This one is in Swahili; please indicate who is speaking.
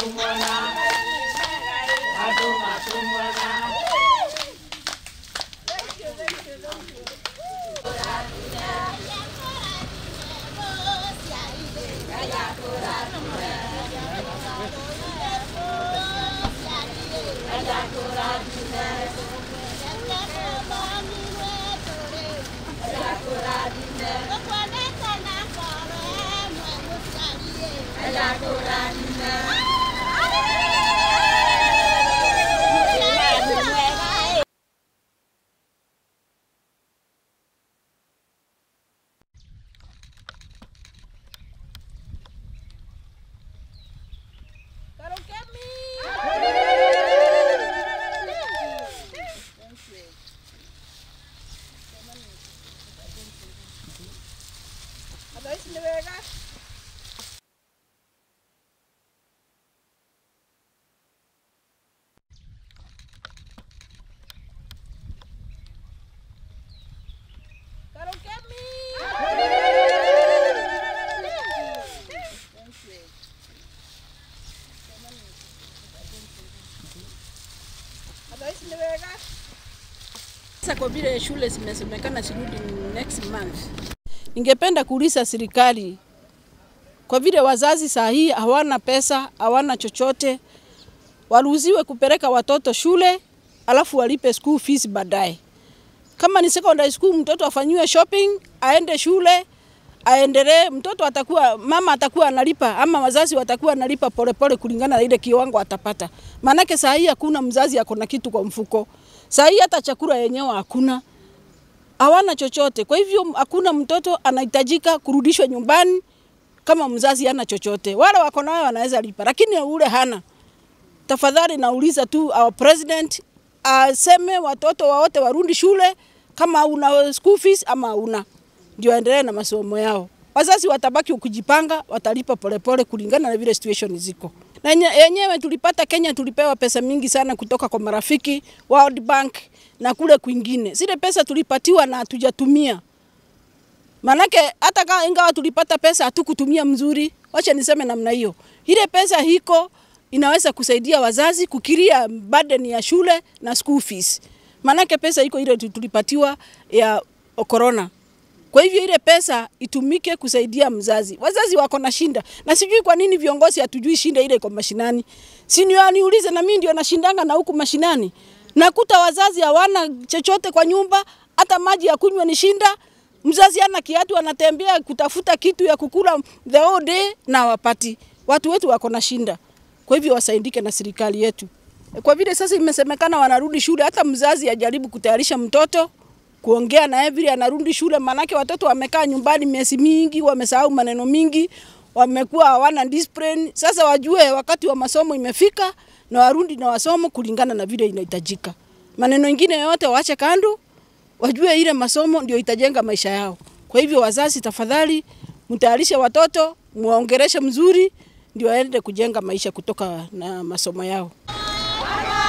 Speaker 1: Sasa kwa vile shule zimesemekana zirudi next month, ningependa kuuliza serikali, kwa vile wazazi saa hii hawana pesa, hawana chochote, waruhusiwe kupeleka watoto shule alafu walipe school fees baadaye. Kama ni secondary school, mtoto afanyiwe shopping, aende shule, aendelee. Mtoto atakuwa mama atakuwa analipa ama wazazi watakuwa analipa polepole kulingana na ile kiwango atapata. Maanake saa hii hakuna mzazi ako na kitu kwa mfuko. Saa hii hata chakula yenyewe hakuna, hawana chochote. Kwa hivyo hakuna mtoto anahitajika kurudishwa nyumbani kama mzazi hana chochote. Wale wako nayo wanaweza lipa, lakini ule hana. Tafadhali nauliza tu our president aseme watoto wote warudi shule kama una school fees ama hauna, ndio aendelee na masomo yao. Wazazi watabaki kujipanga, watalipa polepole kulingana na vile situation ziko. Na yenyewe tulipata Kenya, tulipewa pesa mingi sana kutoka kwa marafiki World Bank na kule kwingine. Zile pesa tulipatiwa na hatujatumia. Manake hata kama ingawa tulipata pesa hatukutumia mzuri, wacha niseme namna hiyo. Ile pesa hiko inaweza kusaidia wazazi kukiria burden ya shule na school fees. Manake pesa iko ile tulipatiwa ya corona. Kwa hivyo ile pesa itumike kusaidia mzazi. Wazazi wako na shinda, na sijui kwa nini viongozi hatujui shinda ile iko mashinani. Si niulize na mimi ndio nashindanga na huku mashinani. Nakuta wazazi hawana chochote kwa nyumba, hata maji ya kunywa ni shinda. Mzazi ana kiatu, anatembea kutafuta kitu ya kukula the whole day na wapati. Watu wetu wako na shinda. Kwa hivyo wasaidike na serikali yetu. Kwa vile sasa imesemekana wanarudi shule, hata mzazi ajaribu kutayarisha mtoto kuongea naye vile anarudi shule, manake watoto wamekaa nyumbani miezi mingi, wamesahau maneno mingi, wamekuwa hawana discipline. Sasa wajue wakati wa masomo imefika na warudi na wasomo kulingana na vile inahitajika. Maneno mengine yote waache kando, wajue ile masomo ndio itajenga maisha yao. Kwa hivyo wazazi, tafadhali mtayarishe watoto, muongereshe mzuri, ndio waende kujenga maisha kutoka na masomo yao.